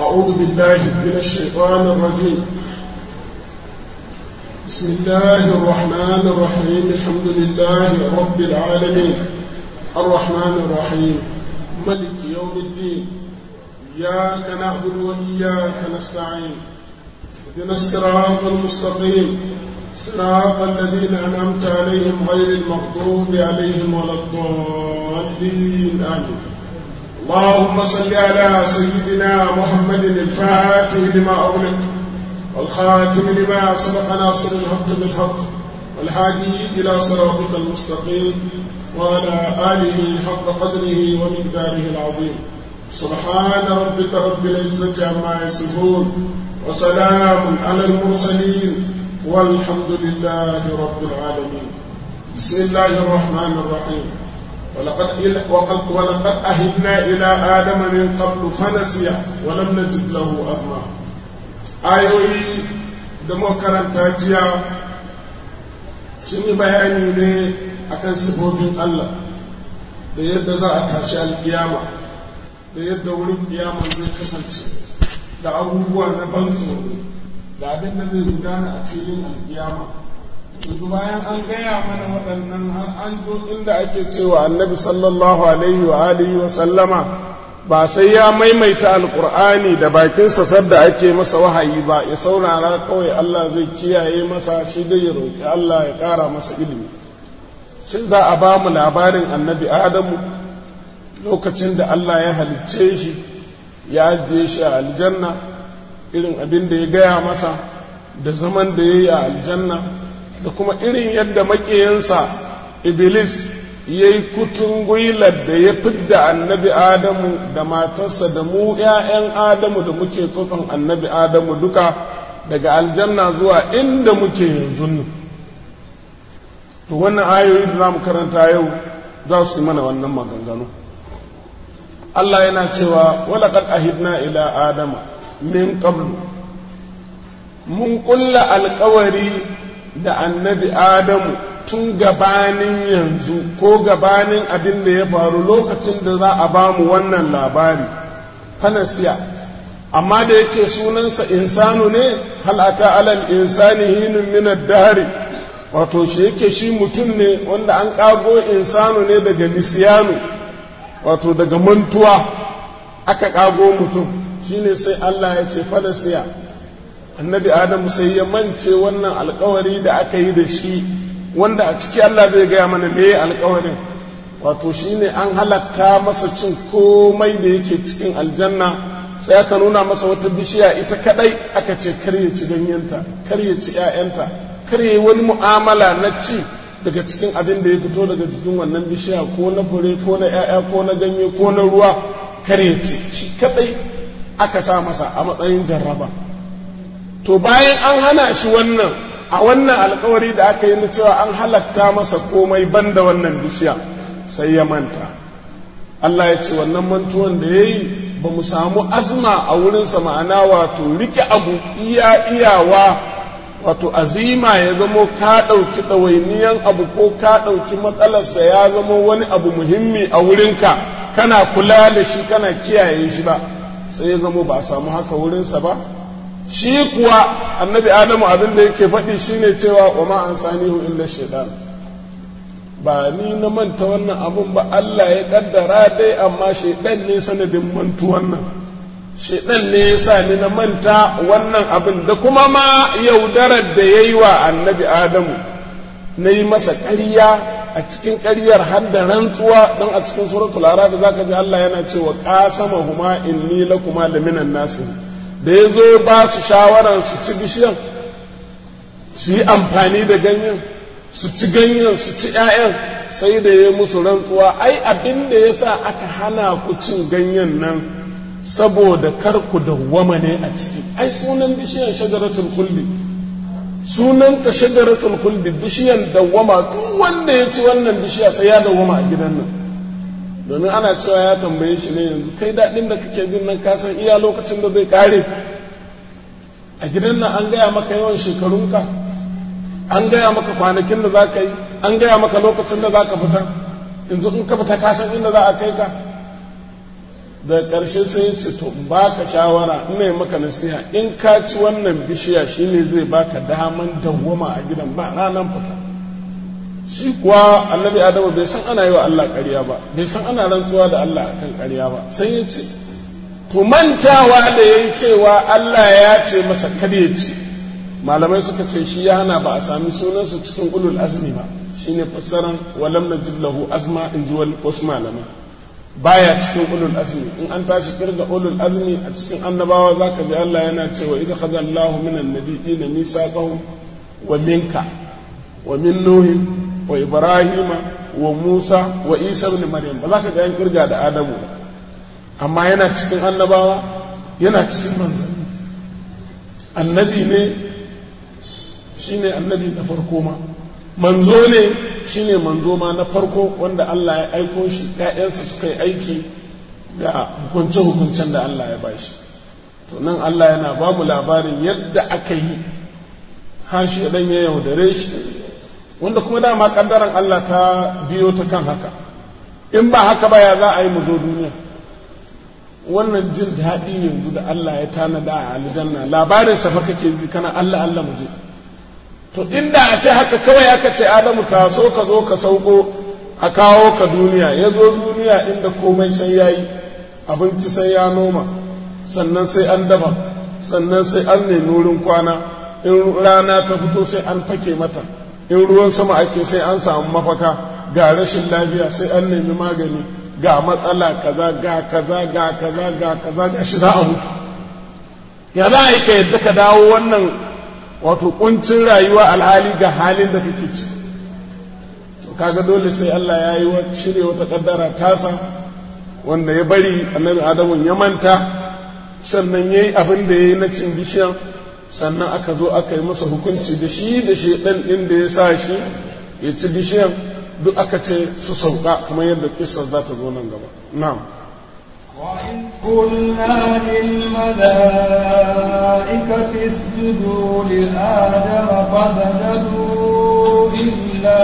أعوذ بالله من الشيطان الرجيم بسم الله الرحمن الرحيم الحمد لله رب العالمين الرحمن الرحيم ملك يوم الدين إياك نعبد وإياك نستعين اهدنا الصراط المستقيم صراط الذين أنعمت عليهم غير المغضوب عليهم ولا الضالين آمين اللهم صل على سيدنا محمد الفاتح لما أغلق والخاتم لما سبق ناصر الحق بالحق والهادي إلى صراطك المستقيم وعلى آله حق قدره ومقداره العظيم سبحان ربك رب العزة عما يصفون وسلام على المرسلين والحمد لله رب العالمين بسم الله الرحمن الرحيم ولقد وقد ولقد أهدنا إلى آدم من قبل فنسي ولم نجد له أزما ayoyi da makaranta jiya sun yi bayani ne akan sifofin Allah da yadda za a tashi alkiyama da yadda wurin kiyama zai kasance da abubuwa na ban tsoro da abin da zai gudana a filin alkiyama yanzu bayan an gaya mana waɗannan har an zo inda ake cewa annabi sallallahu alaihi wa alihi wa sallama ba sai ya maimaita alkur'ani da bakinsa sadda ake masa wahayi ba ya saurara kawai Allah zai kiyaye masa shi dai ya roƙi Allah ya ƙara masa ilimi shi za a ba mu labarin annabi adamu lokacin da Allah ya halicce shi ya ajiye shi a aljanna irin abin da ya gaya masa da zaman da ya yi a aljanna da kuma irin yadda maƙiyansa iblis ya yi kutun gwilar da ya fidda annabi adamu da matarsa da mu ‘ya'yan adamu da muke tsotson annabi adamu duka daga aljanna zuwa inda muke yanzu nan to wannan ayoyi da za mu karanta yau za su yi mana wannan maganganu Allah yana cewa walaƙad ahidna ila adama min qablu mun ƙulla alƙawari da annabi adamu tun gabanin yanzu ko gabanin abin da ya faru lokacin da za a ba mu wannan labari fanasiya amma da yake sunansa insanu ne halata alal insani hinun minar dari wato shi yake shi mutum ne wanda an ƙago insanu ne daga nisiyanu wato daga mantuwa aka ƙago mutum shine sai Allah ya ce fanasiya annabi adamu sai ya mance wannan alkawari da aka yi da shi wanda a ciki Allah zai gaya mana me alkawarin wato shine an halatta masa cin komai da yake cikin aljanna sai aka nuna masa wata bishiya ita kadai aka ce kar ya ci ganyenta kar ya ci ƴaƴanta kar ya wani mu'amala na ci daga cikin abin da ya fito daga cikin wannan bishiya ko na fure ko na ƴaƴa ko na ganye ko na ruwa kar ya ci shi kadai aka sa masa a matsayin jarraba to bayan an hana shi wannan a wannan alkawari da aka yi na cewa an halatta masa komai banda wannan bishiya sai ya manta Allah ya ce wannan mantuwan da ya yi ba mu samu azma a wurinsa ma'ana wato rike abu iya iyawa wato azima ya zamo ka ɗauki ɗawainiyan abu ko ka ɗauki matsalarsa ya zamo wani abu muhimmi a wurinka kana kula da shi kana kiyaye shi ba sai ya zamo ba a samu haka wurinsa ba shi kuwa annabi adamu abin da yake faɗi shine cewa wa ma an sanihu illa shaitan ba ni na manta wannan abun ba Allah ya kaddara dai amma shaitan ne sanadin mantu wannan shaitan ne ya sa ni na manta wannan abin da kuma ma yaudarar da ya yi wa annabi adamu na yi masa ƙarya a cikin ƙaryar har da rantsuwa don a cikin suratul arab zaka ji Allah yana cewa qasama huma inni lakuma laminan nasir da ya zo ba su shawarar su ci bishiyan su yi amfani da ganyen su ci ganyen su ci 'ya'yan sai da ya musu rantsuwa ai abin da ya sa aka hana ku cin ganyen nan saboda kar ku dawwama ne a ciki ai sunan bishiyan shajaratul kulli sunan ta shajaratul kulli bishiyan dawwama duk wanda ya ci wannan bishiya sai ya dawwama a gidan nan domin ana cewa ya tambaye shi ne yanzu kai daɗin da kake jin nan ka san iya lokacin da zai ƙare a gidan nan an gaya maka yawan shekarunka an gaya maka kwanakin da za ka yi an gaya maka lokacin da za ka fita yanzu in ka fita ka san inda za a kai ka da ƙarshe sai ya ce to baka shawara ina yi maka nasiha in ka ci wannan bishiya shine zai baka daman dawwama a gidan ba ranar fita shi kuwa annabi adamu bai san ana yi wa Allah ƙarya ba bai san ana rantsuwa da Allah akan ƙarya ba sai ya ce to mantawa da ya yi cewa Allah ya ce masa kada ya ce malamai suka ce shi ya hana ba a sami sunansa cikin ulul azmi ba shine fassaran walam najid lahu azma in ji wasu malamai baya cikin ulul azmi in an tashi kirga ulul azmi a cikin annabawa zaka ji Allah yana cewa idza khadha Allahu minan nabiyina misaqahum wa minka wa min nuhin wa ibrahima wa musa wa isa ibn maryam ba za ka ga yan kirga da adamu amma yana cikin annabawa yana cikin manzanni annabi ne shine annabi na farko ma manzo ne shine manzo ma na farko wanda Allah ya aiko shi ƴaƴansa suka yi aiki da hukunce-hukuncen da Allah ya bashi to nan Allah yana ba mu labarin yadda aka yi har shi dan ya yaudare shi wanda kuma dama kaddaran Allah ta biyo ta kan haka in ba haka ba ya za a yi mu zo duniya wannan jin daɗi yanzu da Allah ya tanada a aljanna labarin sa fa kake ji kana Allah Allah mu je to inda a ce haka kawai aka ce Adamu ta so ka zo ka sauko a kawo ka duniya ya zo duniya inda komai sai yayi abinci sai ya noma sannan sai an dafa sannan sai an nemi wurin kwana in rana ta fito sai an fake mata in ruwan sama ake sai an samu mafaka ga rashin lafiya sai an nemi magani ga matsala kaza ga kaza ga kaza ga kaza ga shi za a mutu ya za a yi ka yadda ka dawo wannan wato kuncin rayuwa alhali ga halin da kake ci to kaga dole sai Allah ya yi shirya wata kaddara tasa wanda ya bari annabi adamu ya manta sannan ya yi abin da ya yi na cin bishiyan sannan aka zo aka yi masa hukunci da shi da shi ɗan ɗin da ya sa shi ya ci bishiyan duk aka ce su sauka kamar yadda kisar za ta zo nan gaba na'am وإذ قلنا للملائكة اسجدوا لآدم فسجدوا إلا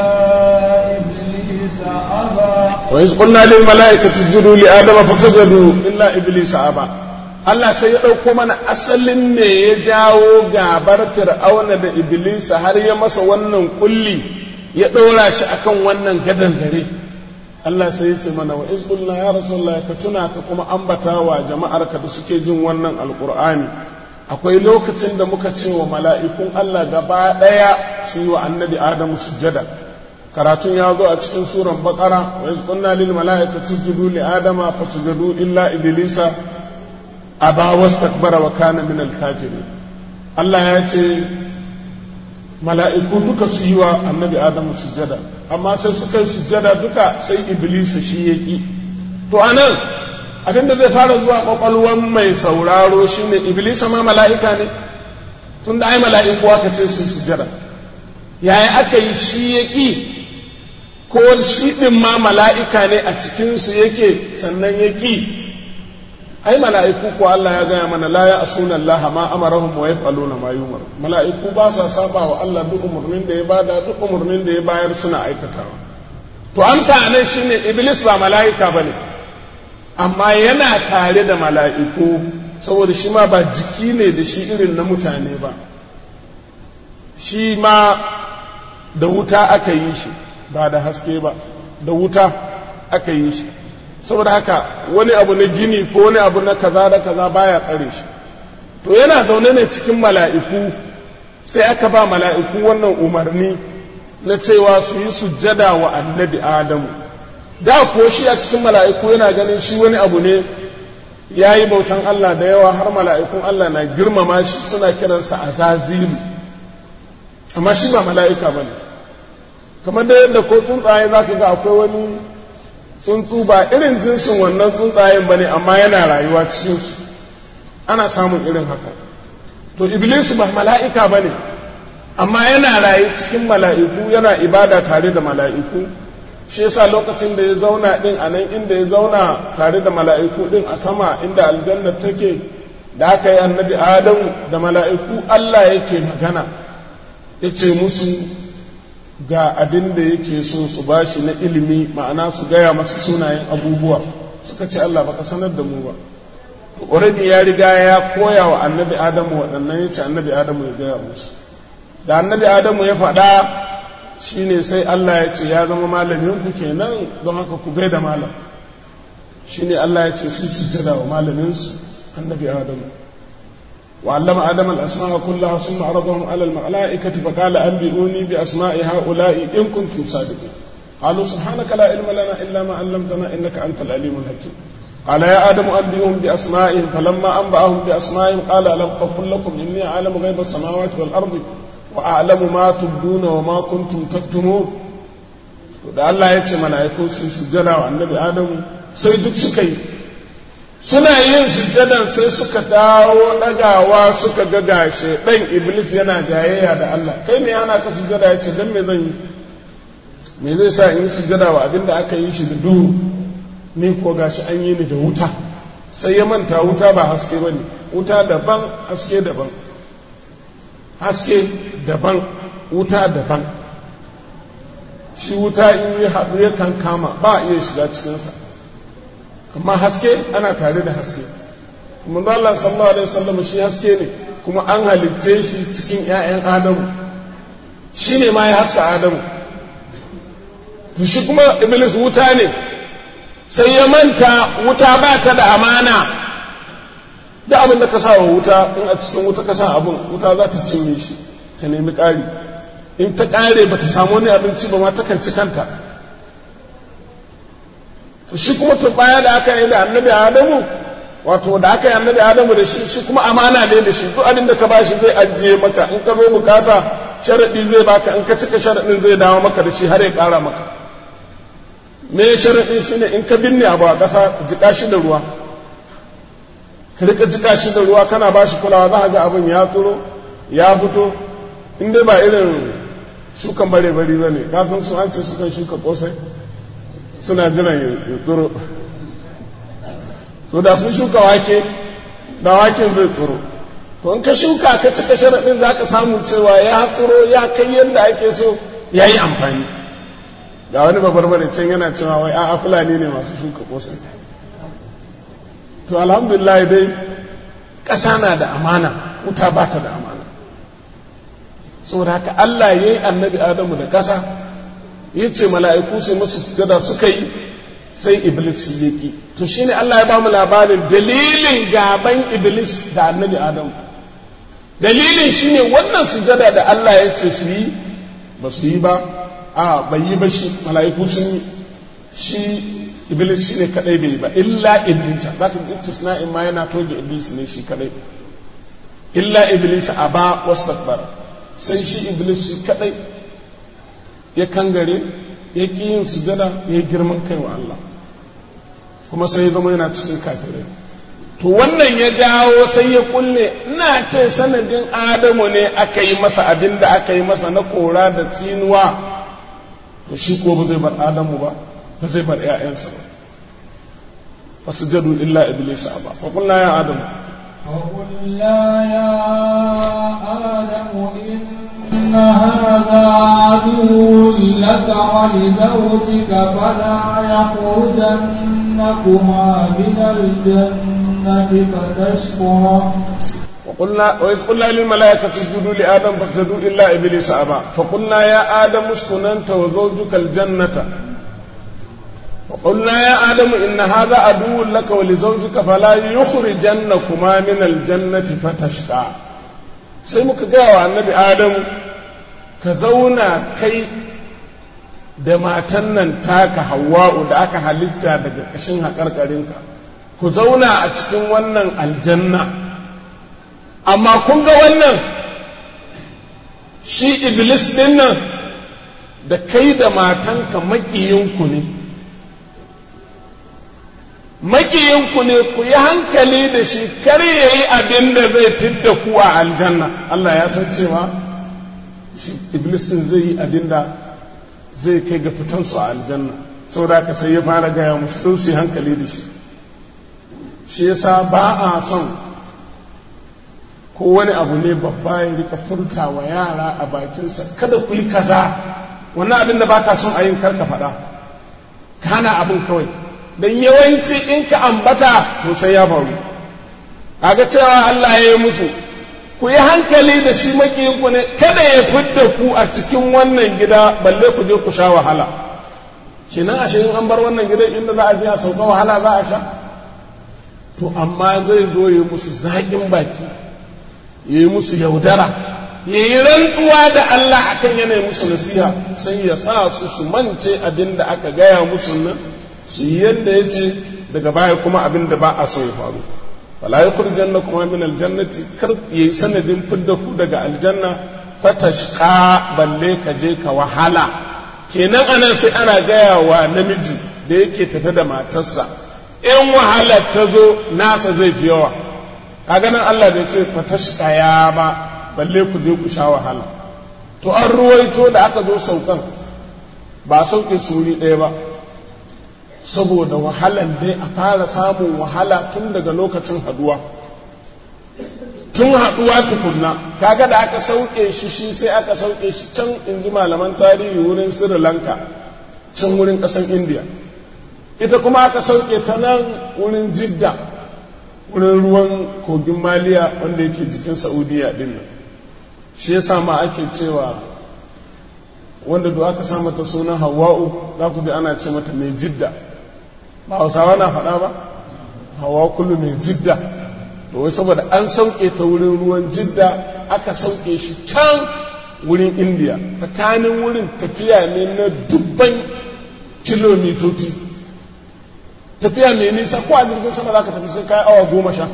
إبليس أبى وإذ قلنا للملائكة اسجدوا لآدم فسجدوا إلا إبليس أبى Allah sai ya ɗauko mana asalin me ya jawo gabar fir'auna da Iblisa har ya masa wannan kulli ya ɗora shi akan wannan gadan zare Allah sai ya ce mana wa izqulna ya rasulullah ka tuna ka kuma ambata wa jama'ar ka da suke jin wannan alqur'ani akwai lokacin da muka ce wa mala'ikun Allah gaba ɗaya su yi wa annabi Adamu sujjada karatun ya zo a cikin suran baqara wa izqulna lil mala'ikati isjudu li adama fasajadu illa iblisa aba wastakbara wa kana min al-kafirin Allah ya ce mala'iku duka su yi wa annabi Adamu sujjada amma sai suka yi sujjada duka sai Iblis shi ya ki to anan abinda zai fara zuwa kwakwalwan mai sauraro shine Iblis ma mala'ika ne tunda ai mala'iku aka ce su sujjada yaya aka yi shi ya ki ko shi din ma mala'ika ne a cikinsu yake sannan ya ki ai mala'iku ko Allah ya gaya mana la ya asuna Allah ma amarahum wa yaf'aluna ma yumar mala'iku ba sa saba wa Allah duk umurnin da ya bada duk umurnin da ya bayar suna aikatawa to amsa anan shine iblis ba mala'ika bane amma yana tare da mala'iku saboda shi ma ba jiki ne da shi irin na mutane ba shi ma da wuta aka yi shi ba da haske ba da wuta aka yi shi saboda haka wani abu na gini ko wani abu na kaza da kaza baya tsare shi to yana zaune ne cikin mala'iku sai aka ba mala'iku wannan umarni na cewa su yi sujjada wa annabi adamu da ko shi a cikin mala'iku yana ganin shi wani abu ne ya yi bautan Allah da yawa har mala'ikun Allah na girmama shi suna kiransa azazilu amma shi ba mala'ika ba ne kamar da yadda ko tsuntsaye za ka ga akwai wani tsuntsu ba irin jinsin wannan tsuntsayen ba ne amma yana rayuwa cikinsu ana samun irin haka to iblisu ba mala'ika ba ne amma yana raye cikin mala'iku yana ibada tare da mala'iku shi yasa lokacin da ya zauna din a nan inda ya zauna tare da mala'iku din a sama inda aljanna take da aka yi annabi adamu da mala'iku allah yake magana ya ce musu ga abin da yake so su bashi na ilimi ma'ana su gaya masu sunayen abubuwa suka ce Allah baka sanar da mu ba already ya riga ya koya wa annabi adamu waɗannan ya ce annabi adamu ya gaya musu da annabi adamu ya faɗa shine sai Allah ya ce ya zama malamin ku kenan don haka ku gaida malam shine Allah ya ce su sujjada wa malamin su annabi adamu wa allama adama al-asma'a kullaha thumma aradahum 'ala al-mala'ikati fa qala anbi'uni bi asma'i ha'ula'i in kuntum sadiqin qalu subhanaka la ilma lana illa ma 'allamtana innaka antal alimul hakim قال يا آدم أنبئهم بأسمائهم فلما أنبأهم بأسمائهم قال ألم أقل لكم إني أعلم غيب السماوات والأرض وأعلم ما تبدون وما كنتم تكتمون da Allah ya ce mala'iku su sujjada wa annabi Adamu sai duk suka yi suna yin sujjadan sai suka dawo ɗagawa suka ga gashe ɗan Iblis yana jayayya da Allah kai me ana ka sujjada ya ce dan me zan yi me zai sa in yi sujjada wa abinda aka yi shi da duhu ni ko gashi an yi ni da wuta sai ya manta wuta ba haske ba ne wuta daban haske daban haske daban wuta daban shi wuta in yi haɗu ya kan kama ba a iya shiga cikinsa amma haske ana tare da haske kuma Allah sallallahu alaihi wasallam shi haske ne kuma an halitte shi cikin 'ya'yan adamu shi ne ma ya haska adamu shi kuma iblis wuta ne sai ya manta wuta ba ta da amana da abin da ka sa wa wuta in a cikin wuta ka sa abin wuta za ta cinye shi ta nemi ƙari in ta ƙare ba ta samu wani abinci ba ma ta kan ci kanta to shi kuma tun baya da aka yi da annabi adamu wato da aka yi annabi adamu da shi shi kuma amana ne da shi duk abin da ka ba shi zai ajiye maka in ka zo bukata sharaɗi zai baka in ka cika sharaɗin zai dawo maka da shi har ya ƙara maka me sharaɗin shi ne in ka binne abu a ƙasa jiƙa shi da ruwa ka rika jiƙa shi da ruwa kana ba shi kulawa za ga abin ya tsoro ya fito in dai ba irin shukan bare bari ba ne ka san su an ce sukan shuka ƙosai suna jiran ya tsoro so da sun shuka wake da waken zai tsoro to in ka shuka ka cika sharaɗin za ka samu cewa ya tsoro ya kai yadda ake so ya yi amfani ga wani babbar bane can yana cewa wai a fulani ne masu shuka kosai to alhamdulillah dai ƙasa na da amana wuta ba ta da amana saboda haka Allah ya yi annabi Adamu da ƙasa ya ce mala'iku su masu sujada suka yi sai Iblis ya ƙi to shine Allah ya ba mu labarin dalilin gaban Iblis da annabi Adamu dalilin shine wannan sujada da Allah ya ce su yi ba su yi ba a bai yi ba shi mala'iku sun yi shi iblis shi ne kadai bai yi ba illa iblis za ka istisna in ma yana toge iblis ne shi kadai illa iblis a ba wastakbar sai shi iblis shi kadai ya kangare ya ƙi yin sujada ya yi girman kai wa Allah kuma sai ya zama yana cikin kafirai to wannan ya jawo sai ya kulle ina ce sanadin adamu ne aka yi masa abin da aka yi masa na kora da tsinuwa to shi ko ba zai bar adamu ba ba zai bar ‘ya'yansa ba ba su jadu illa iblis ba fa kulna ya adamu وقلنا يا آدم إن هذا عدو لك ولزوجك فلا يخرجنكما من الجنة فتشقى وقلنا وإذ قلنا للملائكة اسجدوا لآدم فاسجدوا إلا إبليس أبى فقلنا يا آدم اسكن أنت وزوجك الجنة وقلنا يا آدم إن هذا عدو لك ولزوجك فلا يخرجنكما من الجنة فتشقى sai muka gaya wa annabi Adam ka zauna kai da matan nan taka hawa'u da aka halitta daga ƙashin haƙarƙarinka ku zauna a cikin wannan aljanna amma kun ga wannan shi iblis din nan da kai da matanka makiyinku ne makiyinku ne ku yi hankali da shi kar ya yi abin da zai fidda ku a aljanna Allah ya san cewa shi iblis din zai yi abin da zai kai ga fitansu a aljanna saboda ka sai ya fara gaya musu don su yi hankali da shi shi yasa ba a son ko wani abu ne babba ya rika furta wa yara a bakinsa kada ku yi kaza wannan abin da ba ka son a yin karka faɗa ka hana abin kawai don yawanci in ka ambata to sai ya faru kaga cewa Allah ya yi musu ku yi hankali da shi makiyinku ne kada ya fidda ku a cikin wannan gida balle ku je ku sha wahala kenan ashe in an bar wannan gidan inda za a je a sauka wahala za a sha to amma zai zo ya musu zaƙin baki ya yi musu yaudara ya yi rantsuwa da Allah akan yanayi musu nasiha sai ya sa su su mance abin da aka gaya musu nan su yi yadda ya ce daga baya kuma abin da ba a so ya faru wala ya janna kuma min aljannati kar ya yi sanadin fidda ku daga aljanna fatashqa balle ka je ka wahala kenan anan sai ana gaya wa namiji da yake tafe da matarsa in wahalar ta zo nasa zai fi yawa kaga nan Allah bai ce fatashqa ya ba balle ku je ku sha wahala to an ruwaito da aka zo saukan ba sauke suri ɗaya ba saboda wahalan dai a fara samun wahala tun daga lokacin haduwa tun haduwa tukunna kaga da aka sauke shi shi sai aka sauke shi can in ji malaman tarihi wurin sri lanka can wurin ƙasan indiya ita kuma aka sauke ta nan wurin jidda wurin ruwan kogin maliya wanda yake jikin saudiya din nan shi yasa ma ake cewa wanda da aka sa mata sunan hawa'u za ku ji ana ce mata mai jidda ba hausawa na faɗa ba hawa kullu mai jidda to wai saboda an sauke ta wurin ruwan jidda aka sauke shi can wurin indiya tsakanin wurin tafiya ne na dubban kilomitoci tafiya mai nisa ko a jirgin sama za ka tafi sai kai awa goma sha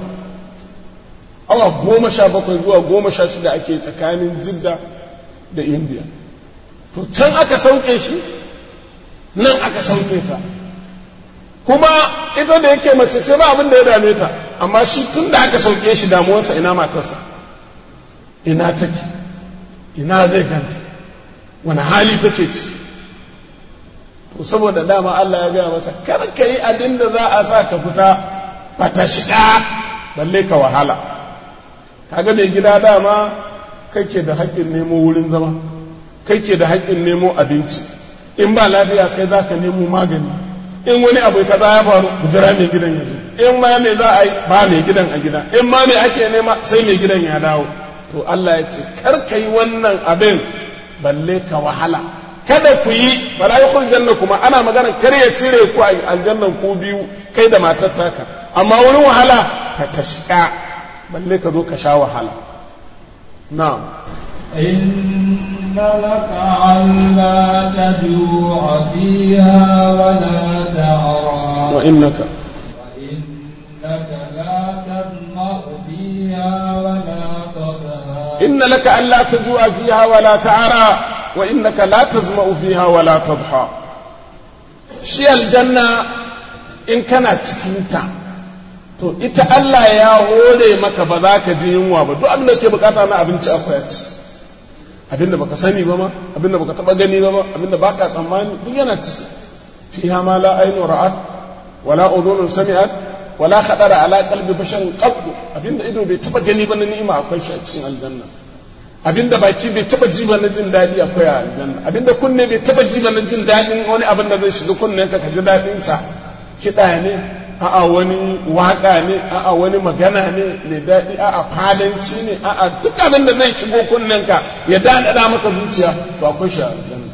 awa goma sha bakwai zuwa goma sha shida ake tsakanin jidda da indiya to can aka sauke shi nan aka sauke ta kuma ita da yake mace ce ba abin da ya dame ta amma shi tun da aka sauke shi damuwarsa ina matarsa ina take ina zai ganta wani hali take ci to saboda dama Allah ya gaya masa kar ka yi abin da za a sa ka fita ba ta shiga balle ka wahala kaga mai gida dama kake da haƙƙin nemo wurin zama kake da haƙƙin nemo abinci in ba lafiya kai za ka nemo magani in wani abu kaza ya faru ku jira mai gidan ya zo in ma me za a yi ba mai gidan a gida in ma me ake nema sai mai gidan ya dawo to Allah ya ce kar ka yi wannan abin balle ka wahala kada ku yi fala yakul janna kuma ana magana kar ya cire ku a aljannan ku biyu kai da matar taka amma wurin wahala ka tashka balle ka zo ka sha wahala na'am إن لك ألا تجوع فيها ولا تعرى وإنك وإنك لا تظمأ فيها ولا تضحى إن لك ألا تجوع فيها ولا تعرى وإنك لا تزمأ فيها ولا تضحى شي الجنة إن كانت cikinta to ita Allah ya hore maka ba za ka ji yunwa ba duk abin da ke bukata na abinci akwai ci abin da baka sani ba ma abin da baka taba gani ba ma abin da baka tsammani duk yana ciki fiha ma la aynu ra'at wala udhunun sami'at wala khadara ala qalbi basharin qabdu abin da ido bai taba gani ba na ni'ima akwai shi a cikin aljanna abin da baki bai taba ji ba na jin daɗi akwai a aljanna abin da kunne bai taba ji ba na jin daɗin wani abin da zai shiga kunnen ka ka ji daɗin sa kiɗa ne a'a wani waka ne a'a wani magana ne mai daɗi a'a fadanci ne a'a duk abin da zai shigo kunnenka ya daɗaɗa maka zuciya to akwai shi a aljanna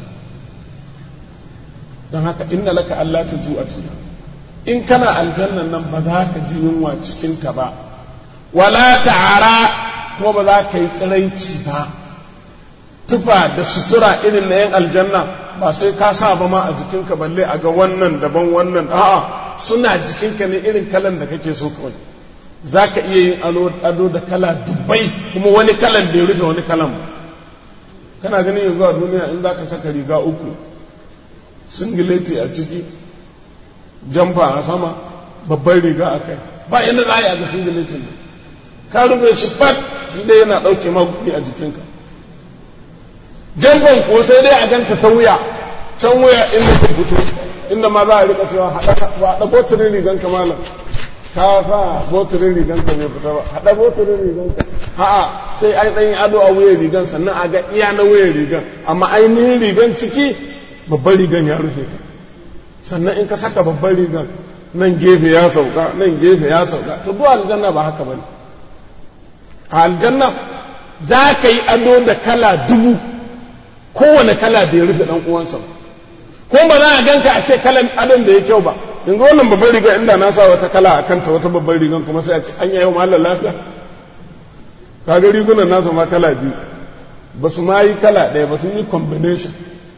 don haka inna laka Allah ta ju fiha in kana aljannan nan ba za ka ji yunwa cikin ta ba wala ta'ara kuma ba za ka yi tsiraici ba tufa da sutura irin na yan aljanna ba sai ka sa ba ma a jikinka balle a ga wannan daban wannan a'a suna jikinka ne irin kalan da kake so kawai za ka iya yin ado da kala dubbai kuma wani kalan bai rufe wani kalan ba kana ganin yanzu a duniya in za ka saka riga uku singileti a ciki jamfa a sama babban riga a kai ba inda za a yi a ga singiletin ne ka rufe shi fat shi dai yana ɗauke magumi a jikinka jamfan ko sai dai a ganta ta wuya can wuya inda ka fito inda ma za a rika cewa haɗa botirin rigan ka malam ka sa botirin rigan ka bai fita ba haɗa botirin rigan ka a'a sai an ɗan yi ado a wuyan rigan sannan a ga iya na wuyan rigan amma ainihin rigan ciki babban rigan ya rufe ka sannan in ka saka babban rigan nan gefe ya sauka nan gefe ya sauka to duk aljanna ba haka bane a aljanna za ka yi ado da kala dubu kowane kala bai rufe dan uwansa ko ba za a ganka a ce kalan adon da ya kyau ba yanzu wannan babban riga inda na sa wata kala a kanta wata babban rigan kuma sai a ce an yi yau malar lafiya kaga rigunan nasa ma kala biyu ba su ma yi kala ɗaya ba sun yi combination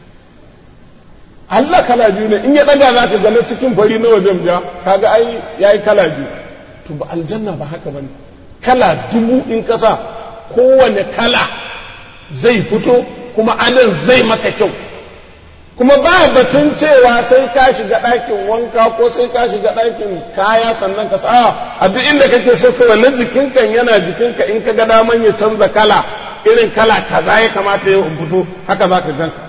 Allah kala biyu ne in ya ɗaga za ka gane cikin fari na wajen ja kaga ai ya yi kala biyu to ba aljanna ba haka ba ne kala dubu in kasa kowane kala zai fito kuma adon zai maka kyau kuma ba batun cewa sai ka shiga ɗakin wanka ko sai ka shiga ɗakin kaya sannan ka sa a duk inda kake so ka wannan jikinka yana jikinka in ka ga daman ya canza kala irin kala kaza ya kamata ya fito haka za ka ganka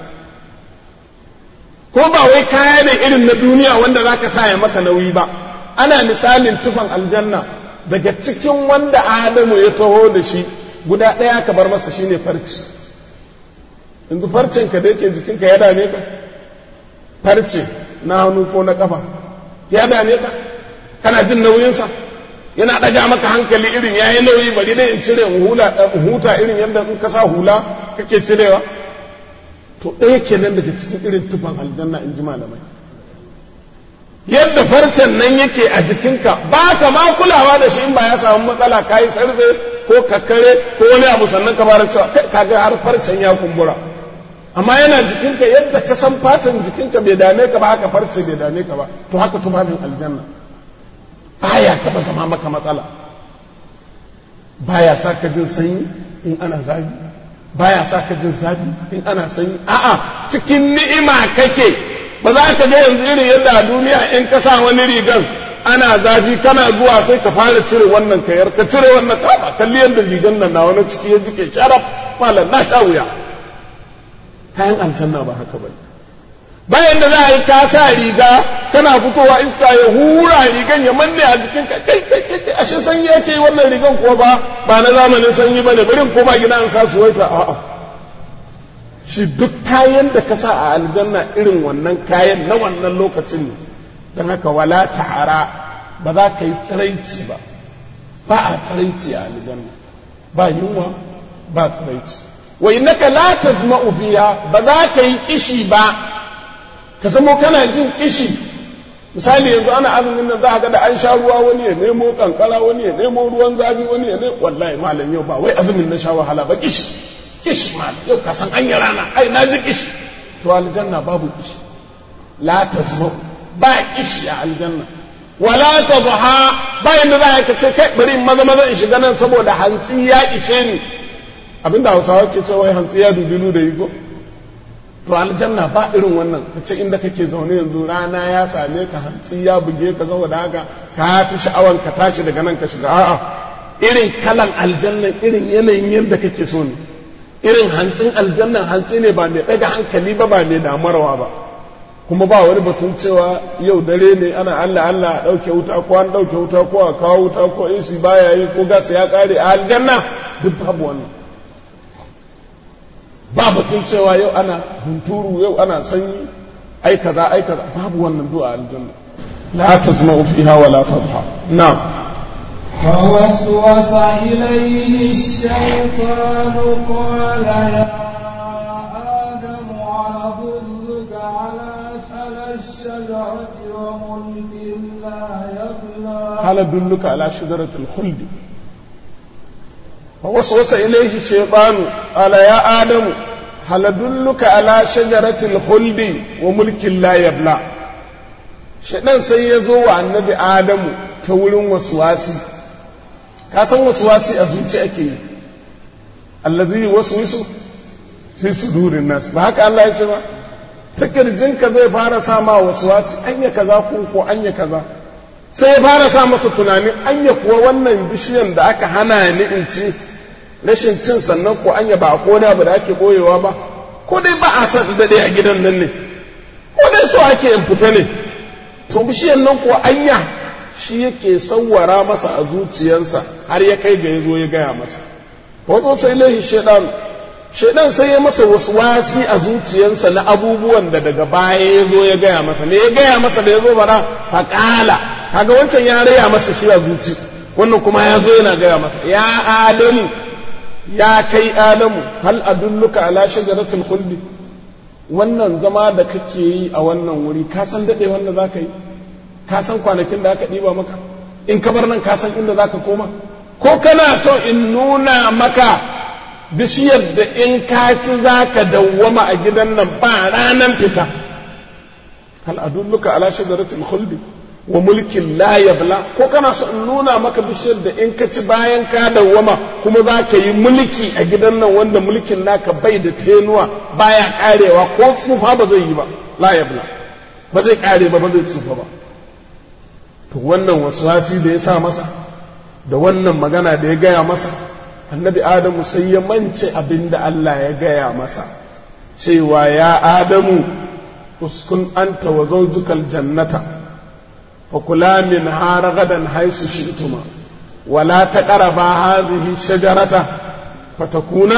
ko ba wai kaya ne irin na duniya wanda za ka sa ya maka nauyi ba ana misalin tufan aljanna daga cikin wanda adamu ya taho da shi guda ɗaya ka bar masa shine farci yanzu farcen ka da yake jikinka ya dame ka farce na hannu ko na kafa ya dame ka kana jin nauyinsa yana ɗaga maka hankali irin ya yi nauyi bari dai in cire in huta irin yadda in ka sa hula kake cirewa to ɗaya kenan daga cikin irin tufan aljanna in ji malamai yadda farcen nan yake a jikinka ba ka ma kulawa da shi in ba ya samu matsala ka yi sarfe ko kakkare ko wani abu sannan ka fara cewa ka ga har farcen ya kumbura amma yana jikinka yadda ka san fatan jikinka bai dame ka ba haka farce bai dame ka ba to haka tufafin aljanna baya taba zama maka matsala baya sa ka jin sanyi in ana zafi baya sa ka jin zafi in ana sanyi a'a cikin ni'ima kake ba za ka ga yanzu irin yadda a duniya in ka sa wani rigan ana zafi kana zuwa sai ka fara cire wannan kayar ka cire wannan ka kalli yadda rigan nan na wani ciki ya jike sharaf malam na sha wuya kayan aljanna ba haka bane bayan da za a yi ka sa riga kana fitowa iska ya hura rigan ya manne a jikin ka kai kai kai ashe sanyi yake yi wannan rigan kuwa ba ba na zamanin sanyi bane bari ko ba gida an sa suwaita a'a shi duk kayan da ka sa a aljanna irin wannan kayan na wannan lokacin ne don haka wala ta'ara ba za ka yi tsiraici ba ba a tsiraici a aljanna ba yunwa ba tsiraici wa innaka la tazma'u fiha ba za ka yi kishi ba ka zamo kana jin kishi misali yanzu ana azumin nan za ka ga da an sha ruwa wani ya nemo kankara wani ya nemo ruwan zafi wani ya nemo wallahi malam yau ba wai azumin na sha wahala ba kishi kishi malam yau ka san an yi rana ai na ji kishi to aljanna babu kishi la tazma'u ba kishi a aljanna wala tadha ba yanda za ka ce kai bari maza maza in shiga nan saboda hantsi ya ishe ni abinda hausawa ke cewa hantsi ya dubilu da yigo to aljanna ba irin wannan ka ce inda kake zaune yanzu rana ya same ka hantsi ya buge ka saboda haka ka fi sha'awan ka tashi daga nan ka shiga a'a irin kalan aljannan irin yanayin yadda kake so ne irin hantsin aljannan hantsi ne ba mai ɗaga hankali ba ba mai damarwa ba kuma ba wani batun cewa yau dare ne ana Allah Allah a ɗauke wuta ko an ɗauke wuta ko a kawo wuta ko AC baya yi ko gas ya ƙare a aljanna duk babu wannan ba batun cewa yau ana hunturu yau ana sanyi ai kaza ai kaza babu wannan du'a aljanna la tazma'u fiha wa la tadha na'am فوسوس إليه الشيطان قال يا آدم أدلك على على الشجرة وملك لا يبلى هل أدلك على شجرة الخلد فوسوس إليه الشيطان قال يا آدم هل أدلك على شجرة الخلد وملك لا يبلى shaɗan sai ya zo wa annabi adamu ta wurin wasuwasi ka san wasuwasi a zuci ake yi allazi wasu wisu fi sudurin nas ba haka Allah ya ce ba ta kirjinka zai fara sa ma wasuwasi anya kaza ko ko anya kaza sai ya fara sa masa tunanin anya kuwa wannan bishiyan da aka hana ni in ci rashin cin sannan ko anya ba ko na ba da ake boyewa ba ko dai ba a san daɗe a gidan nan ne ko dai so ake in fita ne to bishiyan nan ko anya shi yake sawwara masa a zuciyarsa har ya kai ga ya zo ya gaya masa wato sai lahi shaidan shaidan sai ya masa wasu wasi a zuciyarsa na abubuwan da daga baya ya zo ya gaya masa ne ya gaya masa da ya zo bara faƙala kaga wancan ya raya masa shi a zuci wannan kuma ya zo yana gaya masa ya adamu ya kai adamu hal adulluka ala shajaratul khuldi wannan zama da kake yi a wannan wuri ka san dade wanda zaka yi ka san kwanakin da aka ɗiba maka in ka bar nan ka san inda zaka koma ko kana so in nuna maka bishiyar da in ka ci zaka dawwama a gidan nan ba ranan fita hal adulluka ala shajaratul khuldi wa mulkin la yabla ko kana so in nuna maka bishiyar da in ka ci bayan ka dawwama kuma za ka yi mulki a gidan nan wanda mulkin naka bai da tenuwa baya karewa ko tsufa ba zai yi ba la yabla ba zai kare ba ba zai tsufa ba to wannan waswasi da ya sa masa da wannan magana da ya gaya masa annabi adamu sai ya mance abin da Allah ya gaya masa cewa ya adamu uskun anta wa zawjukal jannata فكلا منها رغدا حيث شئتما ولا تقربا هذه الشجرة فتكونا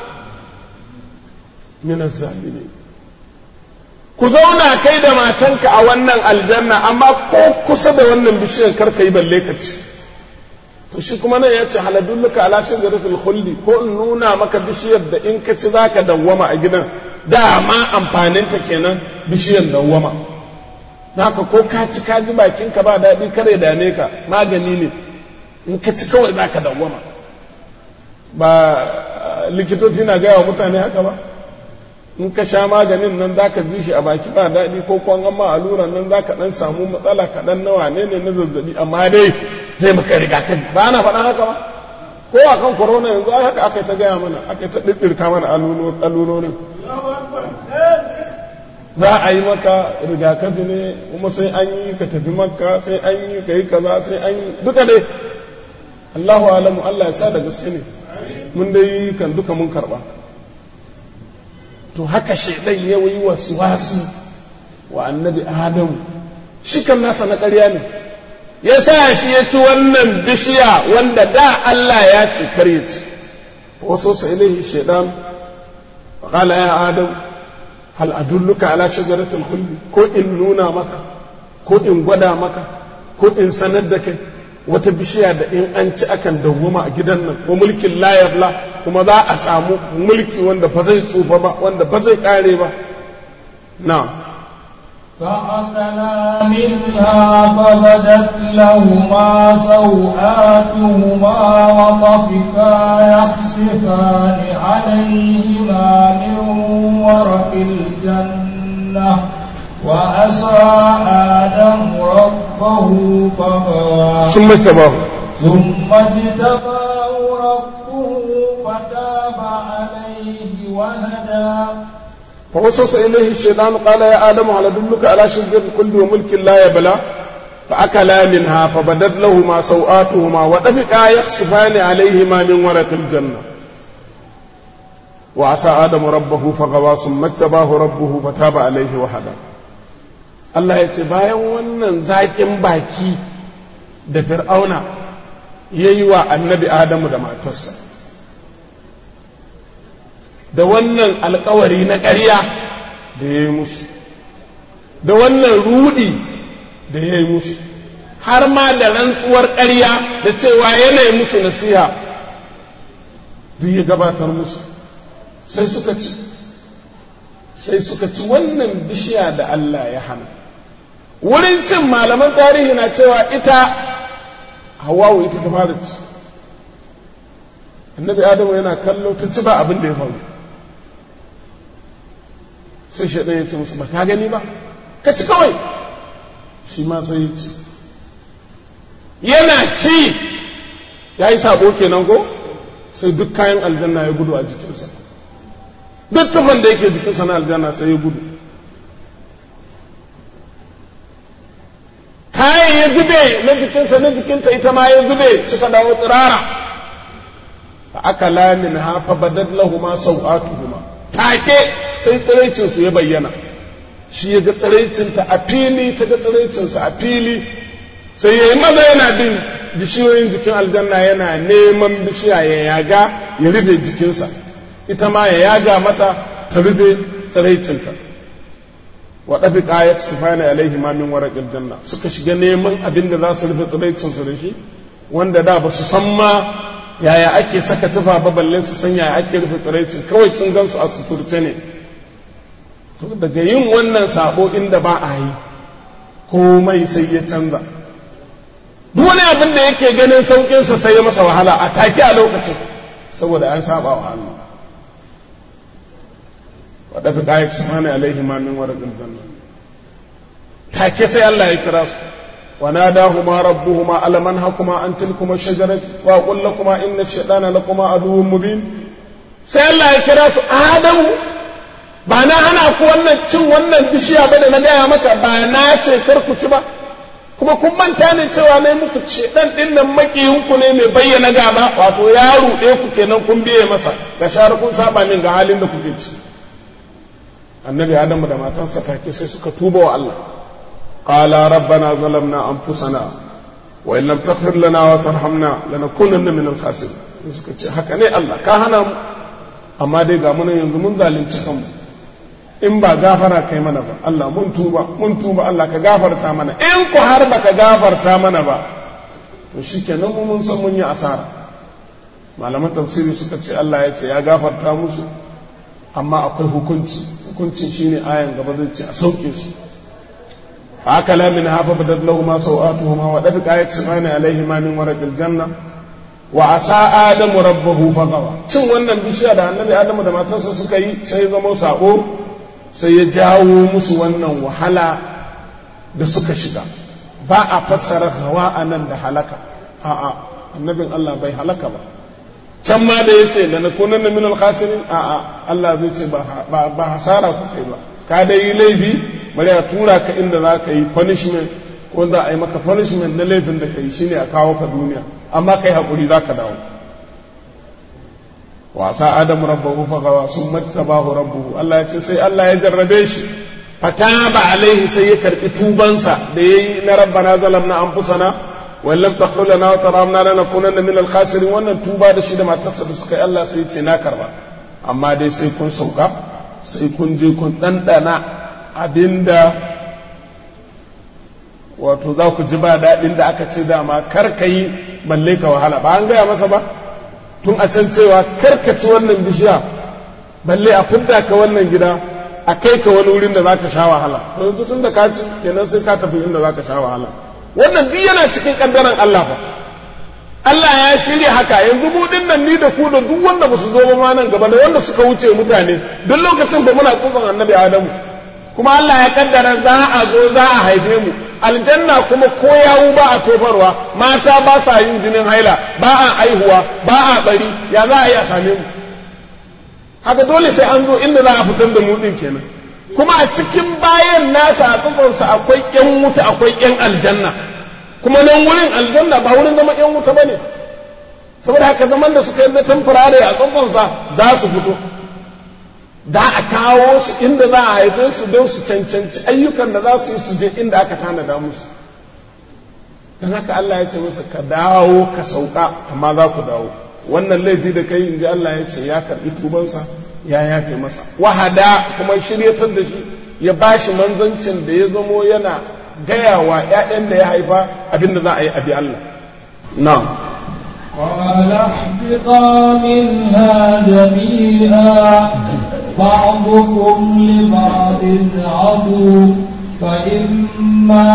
من الظالمين ku zauna kai da matanka a wannan aljanna amma ko kusa da wannan bishiyar karka yi balle ka ci to shi kuma nan ya ce haladulluka ala shajaratul khuldi ko in nuna maka bishiyar da in ka ci zaka dawwama a gidan dama amfaninta kenan bishiyar dawwama naka ko ka ci ka ji bakinka ba daɗi kare dame ka magani ne in ka ci kawai za ka dawwama ba likitoci na gaya wa mutane haka ba in ka sha maganin nan za ka ji shi a baki ba daɗi ko kwan amma alluran nan za ka ɗan samu matsala kaɗan na wane ne na zazzabi amma dai zai maka rigakafi ba na faɗa haka ba ko a kan corona yanzu ai haka aka ta gaya mana aka ta ɗiɗɗirka mana allurorin za a yi maka rigakafi ne kuma sai an yi ka tafi makka sai an yi ka yi kaza sai an yi duka dai Allahu alamu Allah ya sa da gaske ne mun dai kan duka mun karba to haka shaidan ya yi wasu wasu wa annabi adamu shi kan nasa na ƙarya ne ya sa shi ya ci wannan bishiya wanda da Allah ya ce kar ya ci wasu sa ilaihi shaidan qala ya adamu hal adulluka ala shajaratul khuldi ko in nuna maka ko in gwada maka ko in sanar da kai wata bishiya da in an ci akan dawwama a gidan nan ko mulkin la yabla kuma za a samu mulki wanda ba zai tsufa ba wanda ba zai kare ba na فأكلا منها فبدت لهما سوآتهما وطفقا يخصفان عليهما من ورق الجنة وعصى آدم ربه فغوى ثم اجتباه ثم اجتباه ربه فتاب عليه وهدى فوسوس إليه الشيطان قال يا آدم هل أدلك على شجرة الخلد وملك لا يبلى فأكلا منها فبدت لهما سوآتهما وطفقا يخصفان عليهما من ورق الجنة وعصى آدم ربه فغوى ثم اجتباه ربه فتاب عليه وهدى Allah ya ce bayan wannan zaƙin baki da fir'auna ya yi wa annabi Adamu da matarsa da wannan alkawari na ƙarya da ya yi musu da wannan rudi da ya yi musu har ma da rantsuwar ƙarya da cewa yanayi musu nasiha duk ya gabatar musu sai suka ci sai suka ci wannan bishiya da Allah ya hana wurin cin malaman tarihi na cewa ita hawawu ita ta fara ci annabi adamu yana kallo ta ci ba abin da ya faru sai shaɗan ya ce musu ba ka gani ba ka ci kawai shi ma sai ya ci yana ci ya yi sabo kenan ko sai duk kayan aljanna ya gudu a jikinsa duk tufan da yake jikinsa na aljanna sai ya gudu kayan ya zube na jikinsa na jikinta ita ma ya zube suka dawo tsirara fa aka lamin hafa badad lahuma sau'atuhuma take sai tsiraicinsu ya bayyana shi ya ga tsiraicinta a fili ta ga tsiraicinsa a fili sai ya yi maza yana bin bishiyoyin jikin aljanna yana neman bishiya ya yaga ya rufe jikinsa ita ma ya yaga mata ta rufe tsiraicinta wa dafi qayat sifani alaihi ma min waraqil janna suka shiga neman abin da za su rufe tsiraicin su da shi wanda da ba su san ma yaya ake saka tufa ba balle su san yaya ake rufe tsiraicin kawai sun gansu a suturce ne daga yin wannan sabo inda ba a yi komai sai ya canza duk wani abin da yake ganin sauƙinsa sai ya masa wahala a take a lokacin saboda an saba wa Allah wadda fi ƙayat subhanahu alaihi ma min warqil janna take sai Allah ya kira su wa nadahuma rabbuhuma alam anhakuma an tilkuma shajarati wa qul lakuma inna ash-shaytana lakuma aduwwun mubin sai Allah ya kira su adamu ba na hana ku wannan cin wannan bishiya ba da na gaya maka ba na ce kar ku ci ba kuma kun manta ne cewa ne muku ce dan din nan makiyinku ne mai bayyana gaba wato ya ruɗe ku kenan kun biye masa ga shar kun saba min ga halin da kuke ci annabi adamu da matansa take sai suka tuba wa Allah qala rabbana zalamna anfusana wa in lam taghfir lana wa tarhamna lanakunanna min al-khasirin suka ce haka ne Allah ka hana mu amma dai ga mun yanzu mun zalunci kanmu in ba gafara kai mana ba Allah mun tuba mun tuba Allah ka gafarta mana in ku har baka gafarta mana ba to shikenan mu mun san mun yi asara malaman tafsiri suka ce Allah ya ce ya gafarta musu amma akwai hukunci hukuncin shine ayan gaba zai ce a sauke su akala min hafa badad lahu ma sawatuhuma wa dabi ayat samani alaihi ma min waraqil janna wa asa adamu rabbahu fagawa cin wannan bishiya da annabi adamu da matarsa suka yi sai zama sako sai ya jawo musu wannan wahala da suka shiga ba a fassara hawa a nan da halaka a'a annabin Allah bai halaka ba can ma da ya ce da na kunan na minal khasirin a'a Allah zai ce ba hasara ku kai ba ka da yi laifi bari a tura ka inda za ka yi punishment ko za a yi maka punishment na laifin da ka yi shine a kawo ka duniya amma kai haƙuri za ka dawo wasa adam rabbahu fagawa sun majtabahu rabbuhu Allah ya ce sai Allah ya jarrabe shi fataba alaihi sai ya karbi tubansa da yayi na rabbana zalamna anfusana wa lam taghfir lana wa tarhamna lanakunanna min al-khasirin wannan tuba da shi da matarsa da suka yi Allah sai ya ce na karba amma dai sai kun sauka sai kun je kun dandana abinda wato za ku ji ba daɗin da aka ce dama kar ka yi balle ka wahala ba an gaya masa ba tun a can cewa karkaci wannan bishiya balle a fidda ka wannan gida a kai ka wani wurin da za ka sha wahala to yanzu tun da ka ci kenan sai ka tafi inda za ka sha wahala wannan duk yana cikin kaddaran Allah fa Allah ya shirya haka yanzu mu nan ni da ku da duk wanda ba su zo ba ma nan gaba da wanda suka wuce mutane duk lokacin ba muna tsotson annabi Adamu kuma Allah ya kaddara za a zo za a haife mu aljanna kuma ko yawu ba a tofarwa mata ba sa yin jinin haila ba a aihuwa ba a bari ya za a yi a same mu haka dole sai an zo inda za a fitar da mu din kenan kuma a cikin bayan nasa a tsufansa akwai yan wuta akwai yan aljanna kuma nan wurin aljanna ba wurin zama yan wuta bane saboda haka zaman da suka yi na tamfurare a tsufansa za su fito da a kawo su inda za a haife su don su cancanci ayyukan da za su yi su je inda aka tanada musu don haka Allah ya ce masa ka dawo ka sauka amma za ku dawo wannan laifi da kai in ji Allah ya ce ya karbi tubansa ya yafe masa wahada kuma shiryatar da shi ya ba shi manzancin da ya zamo yana gaya wa 'ya'yan da ya haifa abin da za a yi abi Allah na'am قال اهبطا منها جميعا بعضكم لبعض عدو فإما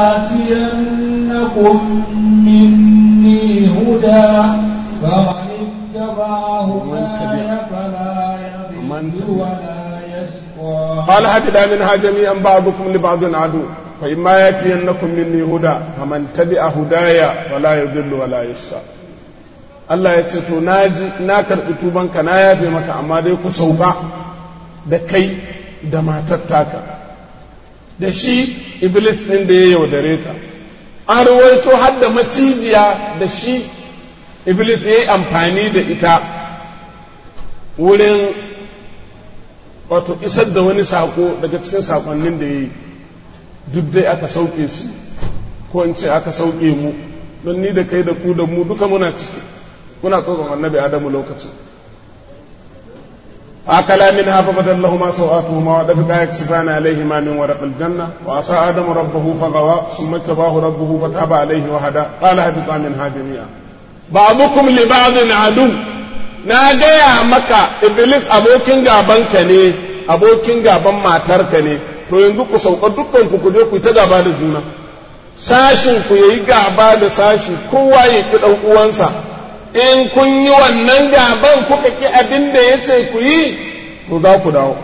ياتينكم مني هدى فمن اتبع هداي فلا يضل ولا يشقى قال هبدا منها جميعا بعضكم لبعض عدو فإما ياتينكم مني هدى فمن تبع هدايا فلا يضل ولا يشقى Allah ya ce to na ji na karɓi tubanka na yafe maka amma dai ku sauka da kai da matar taka da shi iblis ɗin da ya yaudare ka an ruwaito har da macijiya da shi iblis ya yi amfani da ita wurin wato isar da wani sako daga cikin sakonnin da ya yi duk dai aka sauke su ko in ce aka sauke mu don ni da kai da ku da mu duka muna ciki muna tsoron annabi adamu lokacin فأكلا منها فبدل لهما سوآتهما ودفقا يكسفان عليهما من ورق الجنة وعصى آدم ربه فغوى ثم اجتباه ربه فتاب عليه وهدى قال اهبطا منها جميعا بعضكم لبعض عدو na gaya maka iblis abokin gabanka ne abokin gaban matarka ne to yanzu ku sauka dukkan ku ku je ku ta gaba da juna sashin ku yayi gaba da sashi kowa ya ki dan uwansa in kun yi wannan gaban kuka ki abin da ya ce ku yi to za ku dawo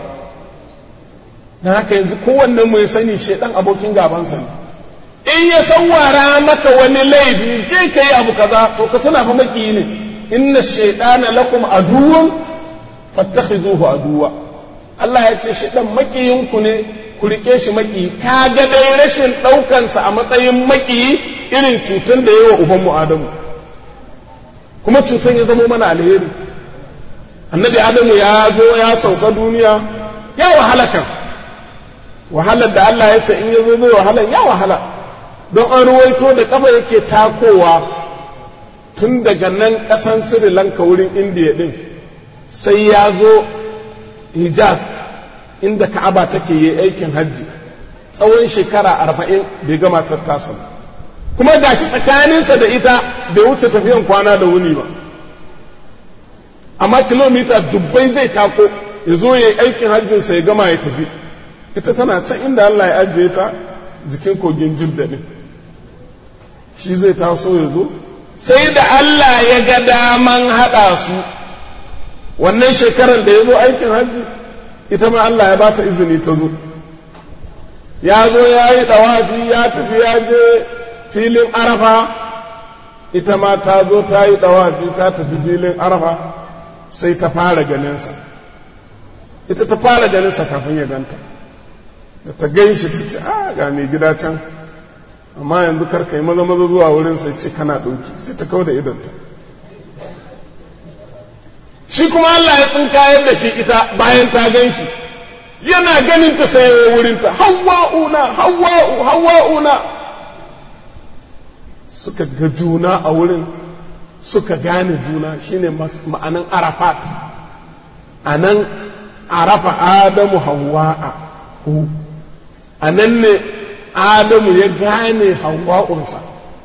na haka yanzu kowannen mu ya sani shaidan abokin gabansa ne in ya sawara maka wani laifi je ka yi abu kaza to ka tuna fa maki ne inna shaidana lakum aduwwan fattakhizuhu aduwa Allah ya ce shaidan makiyinku ne ku rike shi maki ka ga dai rashin ɗaukansa a matsayin maki irin cutar da yawa uban mu Adamu kuma cutar ya zama mana alheri annabi adamu ya zo ya sauka duniya ya wahala kan wahalar da Allah ya ce in ya zo zai wahala ya wahala don an ruwaito da kafa yake takowa tun daga nan ƙasan Sri Lanka wurin indiya din sai ya zo hijaz inda ka'aba take yi aikin hajji tsawon shekara arba'in bai gama tattasa ba kuma gashi tsakaninsa da ita bai wuce tafiyan kwana da wuni ba amma kilomita dubbai zai tako ya zo ya yi aikin hajjinsa ya gama ya tafi ita tana can inda Allah ya ajiye ta jikin kogin jidda ne shi zai taso ya zo sai da Allah ya ga daman haɗa su wannan shekarar da ya zo aikin hajji ita ma Allah ya bata izini ta zo ya zo ya yi ɗawafi ya tafi ya je filin arafa ita ma ta zo ta yi ɗawafi ta tafi filin arafa sai ta fara ganinsa ita ta fara ganinsa kafin ya ganta da ta gan shi ta ce a ga mai gida can amma yanzu karka yi maza maza zuwa wurin sai ce kana ɗauki sai ta kawo da idonta shi kuma Allah ya tsinkayar da shi ita bayan ta gan shi yana ganin ta sai wurinta hawa'una hawa'u hawa'una suka ga juna a wurin suka gane juna shine ma'anan arafat a nan arafa adamu hawa'a hu a nan ne adamu ya gane hawa'unsa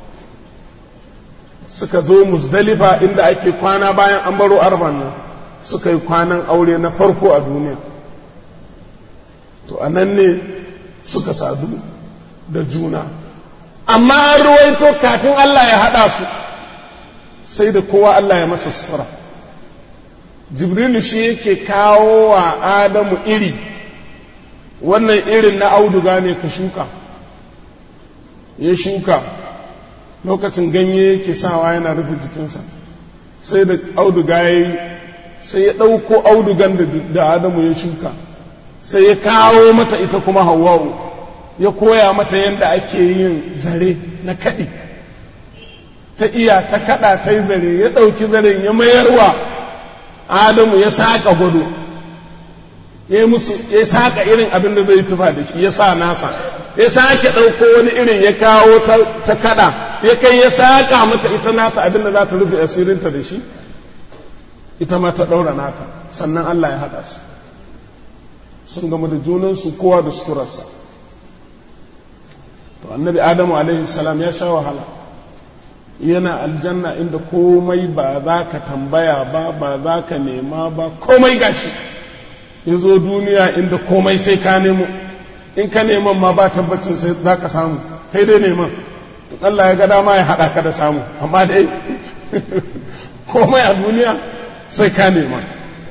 suka zo musdalifa inda ake kwana bayan an baro arban nan suka yi kwanan aure na farko a duniya to a nan ne suka sadu da juna amma an ruwaito kafin Allah ya haɗa su sai da kowa Allah ya masa sutura jibrilu shi yake kawo wa adamu iri wannan irin na auduga ne ka shuka ya shuka lokacin ganye yake sawa yana rufe jikinsa sai da auduga ya yi sai ya ɗauko audugan da adamu ya shuka sai ya kawo mata ita kuma hawa'u ya koya mata yadda ake yin zare na kaɗi ta iya ta kaɗa ta yi zare ya ɗauki zaren ya mayarwa adamu ya saƙa gwado ya musu ya saƙa irin abin da zai tufa da shi ya sa nasa ya sake ɗauko wani irin ya kawo ta kaɗa ya kai ya saƙa mata ita nata abin da za ta rufe asirinta da shi ita ma ta ɗaura nata sannan Allah ya haɗa su sun gama da junansu kowa da suturarsa to annabi adamu alaihi salam ya sha wahala yana aljanna inda komai ba za ka tambaya ba ba za ka nema ba komai gashi ya zo duniya inda komai sai ka nemo in ka neman ma ba tabbacin sai za ka samu kai dai neman Allah ya ga dama ya haɗa ka da samu amma dai komai a duniya sai ka nema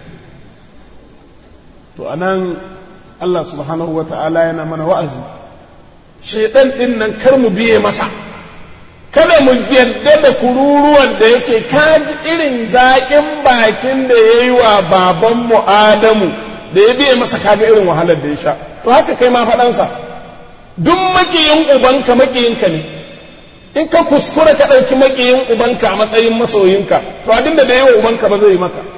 to anan Allah subhanahu wa ta'ala yana mana wa'azi shaidan ɗin nan kar mu biye masa kada mu yarda da kururuwan da yake kaji irin zaƙin bakin da ya yi wa babanmu Adamu da ya biye masa kaga irin wahalar da ya sha to haka kai ma faɗansa duk maƙiyin ubanka maƙiyinka ne in ka kuskura ka ɗauki maƙiyin ubanka a matsayin masoyinka to abin da yi wa ubanka ba zai yi maka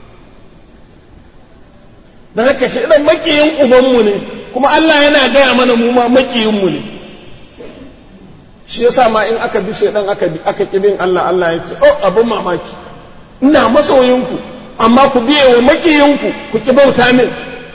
da haka shi ɗan maƙiyin ubanmu ne kuma Allah yana gaya mana mu ma maƙiyinmu ne shi yasa ma in aka bi shaidan aka aka kibin Allah Allah ya ce oh abin mamaki ina masoyinku amma ku biye wa makiyinku ku ki bauta min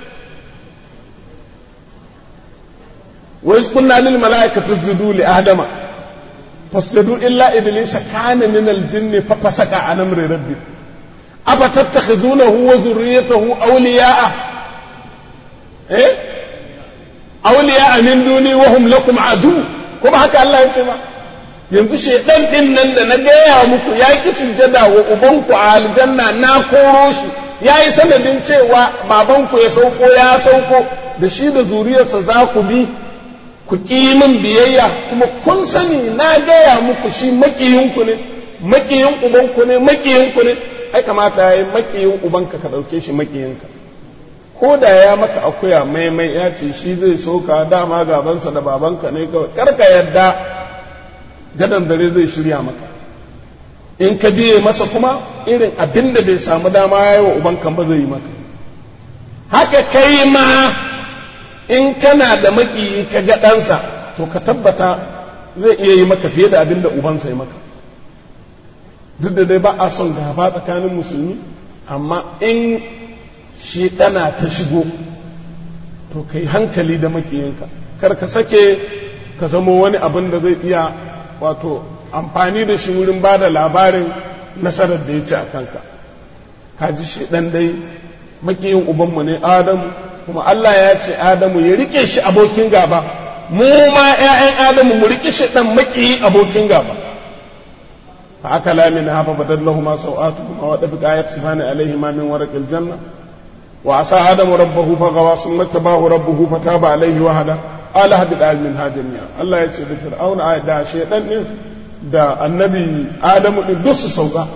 wa iz kunna lil mala'ikati isjudu li adama fasjudu illa iblisa kana min al jinni fa fasaka an amri rabbi afa tattakhizunahu wa zurriyatahu awliya'a eh awliya'a min duni wa hum lakum adu kuma haka Allah ya ce ba yanzu shedan din nan da na gaya muku ya ki sujjada wa ubanku a aljanna na koro shi ya yi sanadin cewa babanku ya sauko ya sauko da shi da zuriyarsa za ku bi ku ƙi min biyayya kuma kun sani na gaya muku shi maƙiyinku ne maƙiyin ubanku ne maƙiyinku ne ai kamata ya yi maƙiyin ubanka ka ɗauke shi maƙiyinka ko da ya maka akuya maimai ya ce shi zai soka dama gabansa da babanka ne kawai karka yadda gadon dare zai shirya maka in ka biye masa kuma irin abin da bai samu dama ya yi wa ubanka ba zai yi maka haka kai ma in kana da maƙiyi ka ga ɗansa to ka tabbata zai iya yi maka fiye da abin da ubansa ya maka duk da dai ba a son gaba tsakanin musulmi amma in shi ɗana ta shigo to ka yi hankali da maƙiyinka kar ka sake ka zamo wani abin da zai iya wato amfani da shi wurin ba da labarin nasarar da ya ci a kanka ka ji shi ɗan dai maƙiyin ubanmu ne adamu kuma Allah ya ce adamu ya rike shi abokin gaba mu ma 'ya'yan adamu mu rike shi ɗan maƙiyi abokin gaba fa aka lamina hafa badallahu ma sau'atuhuma wa dafiqa yaksifani alaihima min waraqil janna wa asa adamu rabbahu fa gawa summa tabahu rabbuhu fa taba alaihi wa hada ala hadid min hajamiya Allah ya ce da fir'auna da shaydan ne da annabi adamu din duk su sauka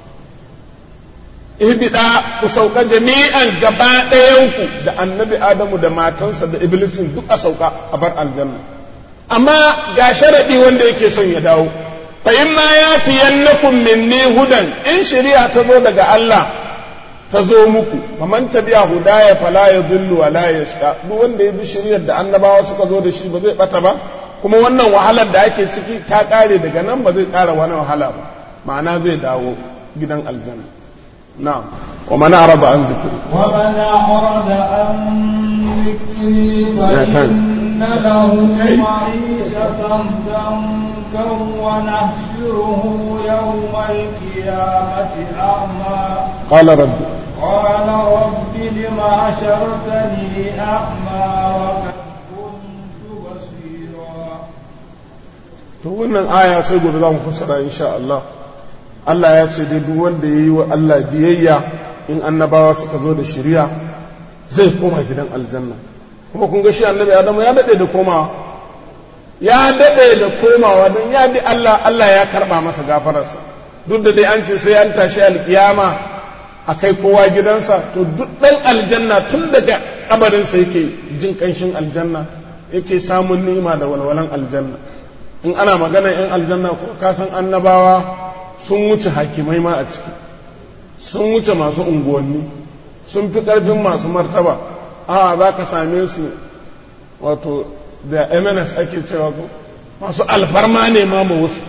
ihbida ku sauka jami'an gaba ɗayanku da annabi adamu da matansa da iblisin duk a sauka a bar aljanna amma ga sharaɗi wanda yake son ya dawo fa in ma yatiyannakum minni hudan in shari'a ta zo daga Allah ta zo muku faman tabi'a hudaya fala yadhillu wa la yashqa duk wanda ya bi shari'ar da annabawa suka zo da shi ba zai bata ba kuma wannan wahalar da ake ciki ta kare daga nan ba zai kara wani wahala ba ma'ana zai dawo gidan aljanna na'am wa man arada an zikri wa man arada an zikri fa inna lahu ma'ishatan dankan wa nahshuruhu yawmal qiyamati a'ma qala rabbi قال رب لم حشرتني أعمى وقد كنت بصيرا to wannan aya sai gobe za mu fassara insha Allah Allah ya ce dai duk wanda ya yi wa Allah biyayya in annabawa suka zo da shari'a zai koma gidan aljanna kuma kun ga shi annabi Adamu ya dade da komawa ya dade da komawa don ya bi Allah Allah ya karba masa gafararsa duk da dai an ce sai an tashi alkiyama a kai kowa gidansa to duk ɗan aljanna tun daga kabarinsa yake jin ƙanshin aljanna yake samun ni'ima da walwalan aljanna in ana magana yan aljanna ko ka san annabawa sun wuce hakimai ma a ciki sun wuce masu unguwanni sun fi ƙarfin masu martaba a za ka same su wato da mns ake cewa ko masu alfarma ne ma ma wasu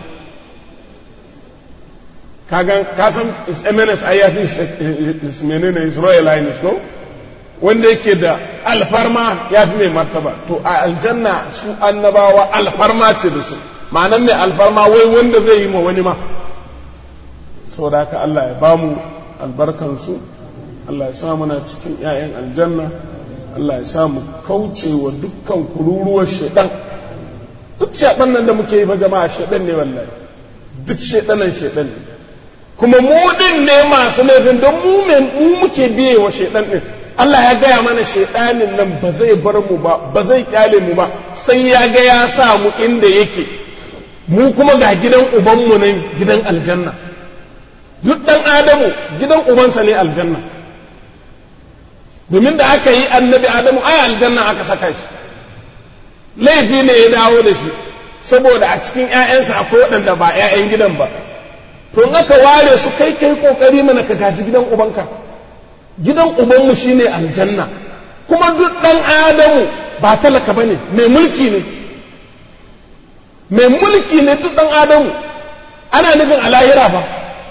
ka san mns ai ya fi menene israel lines ko wanda yake da alfarma ya fi mai martaba to a aljanna su annabawa alfarma ce da su ma'anan mai alfarma wai wanda zai yi ma wani ma saboda haka Allah ya bamu albarkansu Allah ya sa muna cikin 'ya'yan aljanna Allah ya sa mu kauce wa dukkan kururuwar shaidan duk shaidan nan da muke yi ba jama'a shaidan ne wallahi duk shaidanan shaidan ne kuma mu din ne masu laifin don mu mu muke biye wa shaidan din Allah ya gaya mana shaidanin nan ba zai bar mu ba ba zai kyale mu ba sai ya ga ya sa mu inda yake mu kuma ga gidan ubanmu nan gidan aljanna duk dan adamu gidan ubansa ne aljanna domin da aka yi annabi adamu ai aljanna aka saka shi laifi ne ya dawo da shi saboda a cikin 'ya'yansa akwai waɗanda ba 'ya'yan gidan ba to in aka ware su kai kai kokari mana ka gaji gidan ubanka gidan ubanmu shine aljanna kuma duk ɗan adamu ba talaka ba ne mai mulki ne mai mulki ne duk ɗan adamu ana nufin a lahira ba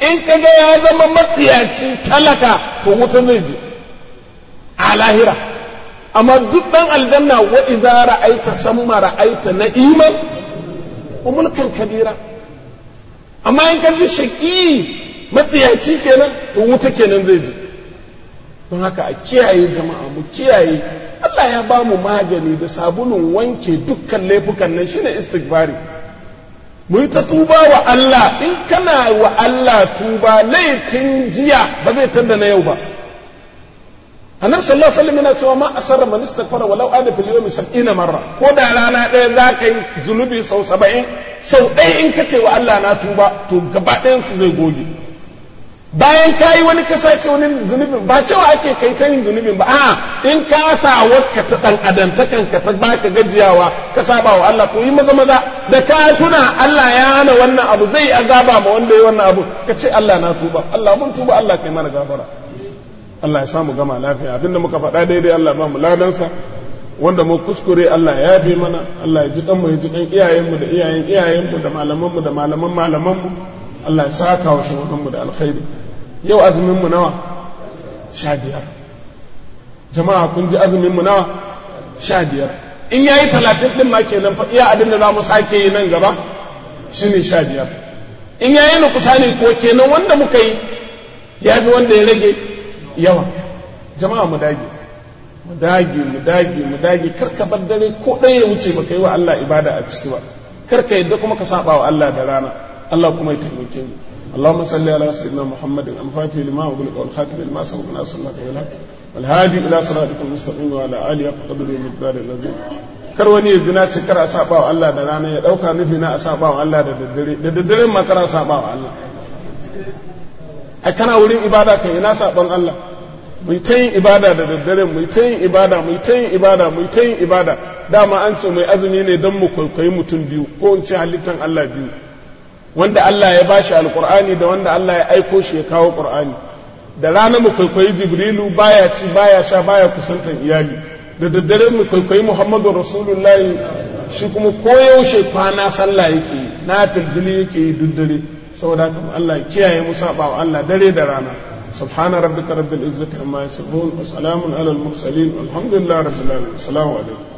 in kaga ya zama matsiyaci talaka to wuta zai je a lahira amma duk dan aljanna wa iza ra'aita samma ra'aita na'iman wa mulkan kabira amma in ka ji shaki matsiyaci kenan to wuta kenan zai je don haka a kiyaye jama'a mu kiyaye Allah ya ba mu magani da sabulun wanke dukkan laifukan nan shine istighfari mu yi ta tuba wa Allah in kana wa Allah tuba laifin jiya ba zai tanda na yau ba annabi sallallahu alaihi wasallam yana cewa ma asarra man istaghfara walau ada fil yawmi 70 marra ko da rana ɗaya za ka yi zunubi sau 70 sau ɗaya in ka ce wa Allah na tuba to gaba ɗayan su zai goge bayan ka yi wani ka sake wani zunubin ba cewa ake kai ta yin zunubin ba a'a in ka sa wakka ta dan adantakan ka ta baka gajiyawa ka saba wa Allah to yi maza maza da ka tuna Allah ya hana wannan abu zai azaba ma wanda ya wannan abu ka ce Allah na tuba Allah mun tuba Allah kai mana gafara Allah ya samu gama lafiya abinda muka faɗa daidai Allah ba mu ladansa wanda mu kuskure Allah ya yafe mana Allah ya ji kanmu ya ji kan iyayenmu da iyayen iyayenmu da malamanmu da malaman malamanmu Allah ya saka wa shugabanmu da alkhairi yau azuminmu nawa sha biyar jama'a kun ji azuminmu nawa sha biyar in ya yi talatin ɗin ma kenan fa iya abin da za mu sake yi nan gaba shi ne sha biyar in ya yi nukusa ne ko kenan wanda muka yi ya fi wanda ya rage yawa jama'a mu dage mu dage mu dage mu dage kar ka bar dare ko ɗaya ya wuce baka yi wa Allah ibada a ciki ba kar ka yadda kuma ka saba wa Allah da rana Allah kuma ya taimake mu اللهم صل على سيدنا محمد الفاتح لما أغلق والخاتم لما سبق ناصر الله بالحق والهادي إلى صراطك المستقيم وعلى آله قدر المقدار العظيم kar wani ya zina ce kar a saba wa Allah da rana ya dauka nufi na a saba wa Allah da daddare da daddare ma kar a saba wa Allah ai kana wurin ibada kai ina saban Allah mu ta yin ibada da daddare mu ta yin ibada mu ta yin ibada mu ta yin ibada dama an ce mai azumi ne don mu kwaikwayi mutum biyu ko in ce halittan Allah biyu wanda Allah ya bashi alkur'ani da wanda Allah ya aiko shi ya kawo qur'ani da rana mu kwaikwayi jibrilu baya ci baya sha baya kusantan iyali da daddare mu kwaikwayi muhammadu rasulullahi shi kuma koyaushe kwana sallah yake yi na filfili yake yi duk dare saboda haka Allah ya kiyaye mu saba wa Allah dare da rana سبحان ربك رب العزة عما يصفون وسلام على المرسلين والحمد لله رب العالمين السلام عليكم